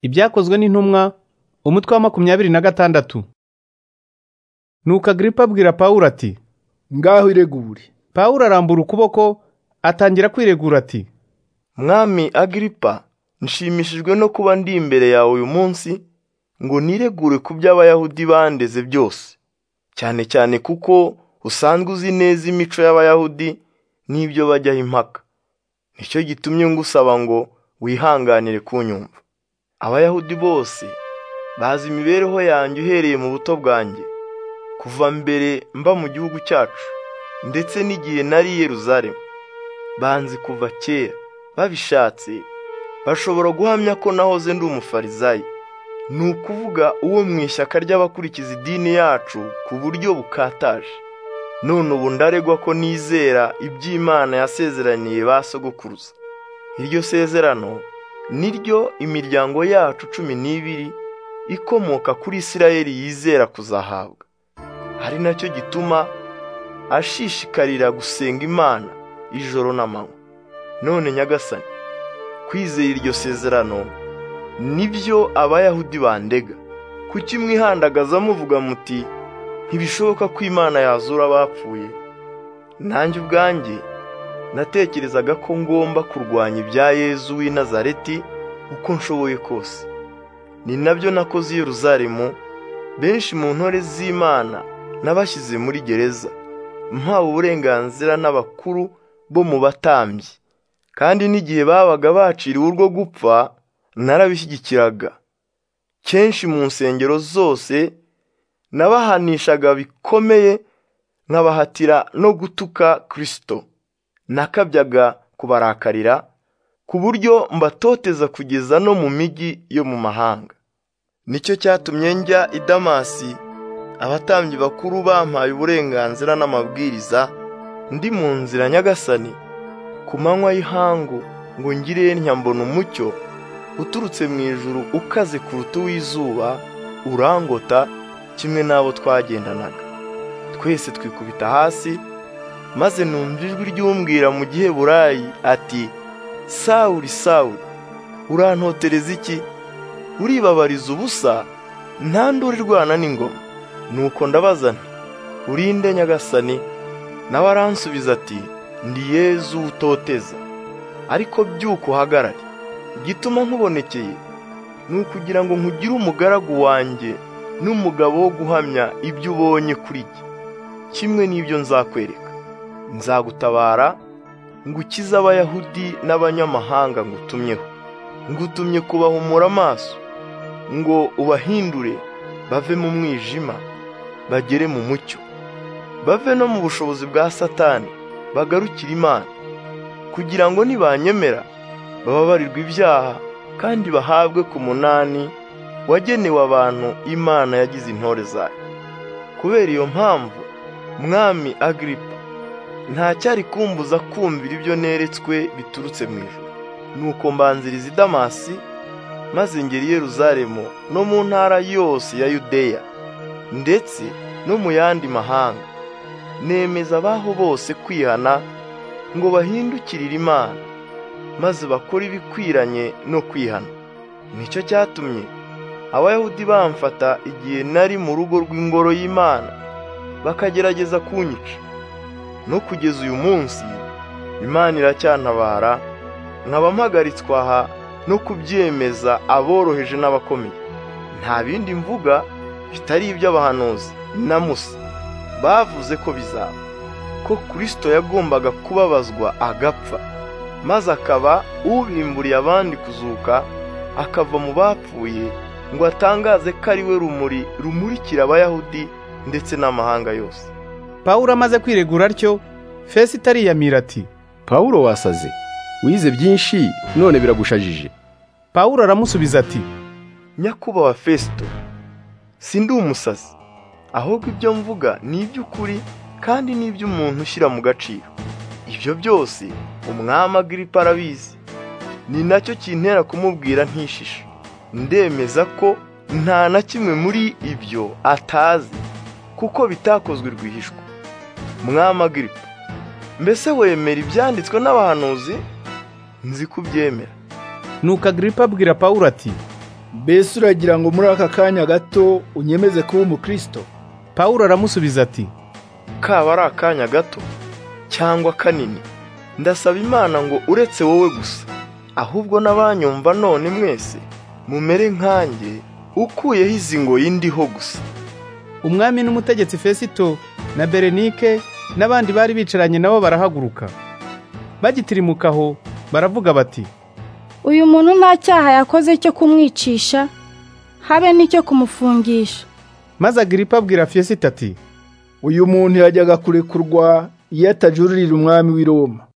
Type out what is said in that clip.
Ibyakozwe n'intumwa umutwe wa makumyabiri na gatandatu Nuko Agiripa abwira Pawulo ati ngaho iregure Pawulo arambura ukuboko atangira kwiregura ati mwami agiripa nshimishijwe no kuba ndi imbere yawe uyu munsi ngo niregure ku by'abayahudi bandeze byose cyane cyane kuko usanzwe uzi neza imico y'abayahudi n'ibyo bajyaho impaka nicyo gitumye ngusaba ngo wihanganire kunyumva abayahudi bose bazi imibereho yanjye uhereye mu buto bwanjye kuva mbere mba mu gihugu cyacu ndetse n'igihe nari i Yerusalemu banzi kuva kera babishatse bashobora guhamya ko nahoze ndi umufarizayi ni ukuvuga uwo mu ishyaka ry'abakurikiza idini yacu ku buryo bukataje none ubu ndaregwa ko nizera iby'Imana yasezeraniye ba sogokuruza iryo sezerano ni ryo imiryango yacu cumi n'ibiri ikomoka kuri Isirayeli yizera kuzahabwa ari nacyo gituma ashishikarira gusenga imana ijoro n'amanywa none nyagasani kwizera iryo sezerano nibyo abayahudi bandega kuki mwihandagaza muvuga muti ntibishoboka ko imana yazura abapfuye nanjye ubwanjye natekerezaga ko ngomba kurwanya ibya yezu w'i nazareti uko nshoboye kose ni nabyo nakoze i Yeruzalemu benshi mu ntore z'imana n'abashyize muri gereza mpawe uburenganzira n'abakuru bo mu batambyi kandi n'igihe babaga baciriwe urwo gupfa narabishyigikiraga kenshi mu nsengero zose nabahanishaga bikomeye nkabahatira no gutuka kirisito nakabyaga kubarakarira ku buryo mbatoteza kugeza no mu mijyi yo mu mahanga nicyo cyatumye njya i damasi abatambyi bakuru bampaye uburenganzira n'amabwiriza ndi mu nzira nyagasani ku manywa y'ihangu ngo ngire mbona umucyo uturutse mu ijuru ukaze kuruta uw'izuba urangota kimwe n'abo twagendanaga twese twikubita hasi maze numva ijwi ry'umbwira mu giheburayi ati sawuri sawuri urantotereza iki uribabariza ubusa nta nduru irwana n'ingoma nuko ndabazana urinde nyagasani nawe aransubiza ati ndi yezu utoteza ariko byuko uhagarare igituma nkubonekeye ni ukugira ngo nkugire umugaragu wanjye n'umugabo wo guhamya ibyo ubonye kuri jye kimwe n'ibyo nzakwereka nzagutabara ngukize abayahudi n'abanyamahanga ngutumyeho ngutumye kubahumura amaso ngo ubahindure bave mu mwijima bagere mu mucyo bave no mu bushobozi bwa satani bagarukire imana kugira ngo nibanyemera bababarirwe ibyaha kandi bahabwe ku munani wagenewe abantu imana yagize intore zayo kubera iyo mpamvu mwami agiripa ntacyari kumbuza kumvira ibyo neretswe biturutse mu ijuru nuko mbanziriza i damasi maze ngera i Yeruzalemu no mu ntara yose ya yudeya ndetse no mu yandi mahanga nemeza abaho bose kwihana ngo bahindukirire imana maze bakore ibikwiranye no kwihana nicyo cyatumye abayahudi bamfata igihe nari mu rugo rw'ingoro y'imana bakagerageza kunyica no kugeza uyu munsi imana iracyantabara nkaba mpagaritswe aha no kubyemeza aboroheje n'abakomeye nta bindi mvuga bitari iby'abahanuzi na musa bavuze ko bizaba ko kirisito yagombaga kubabazwa agapfa maze akaba ubimburiye abandi kuzuka akava mu bapfuye ngo atangaze ko ari we rumuri rumurikira abayahudi ndetse n'amahanga yose Pawulo amaze kwiregura atyo Fesita ariyamira ati Pawulo wasaze wize byinshi none biragushajije Pawulo aramusubiza ati nyakubahwa fesito si ndi umusazi ahubwo ibyo mvuga ni iby'ukuri kandi ni iby'umuntu ushyira mu gaciro ibyo byose umwami agiripa arabizi ni nacyo kintera kumubwira ntishishe ndemeza ko nta na kimwe muri ibyo atazi kuko bitakozwe rwihishwa mwami agiripa mbese wemera ibyanditswe n'abahanuzi nzi kubyemera Nuko Agiripa abwira Pawulo ati mbese uragira ngo muri aka kanya gato unyemeze kuba umukristo pawulo aramusubiza ati kaba ari akanya gato cyangwa kanini ndasaba imana ngo uretse wowe gusa ahubwo n'abanyumva none mwese mumere nkanjye ukuyeho izi ngoyi ndiho gusa umwami n'umutegetsi fesito na berenike n'abandi bari bicaranye nabo barahaguruka bagitirimuka aho baravuga bati uyu muntu nta cyaha yakoze cyo kumwicisha habe n'icyo kumufungisha maze agiripa abwira fesito ati uyu muntu yajyaga kurekurwa iyo atajururira umwami w'i roma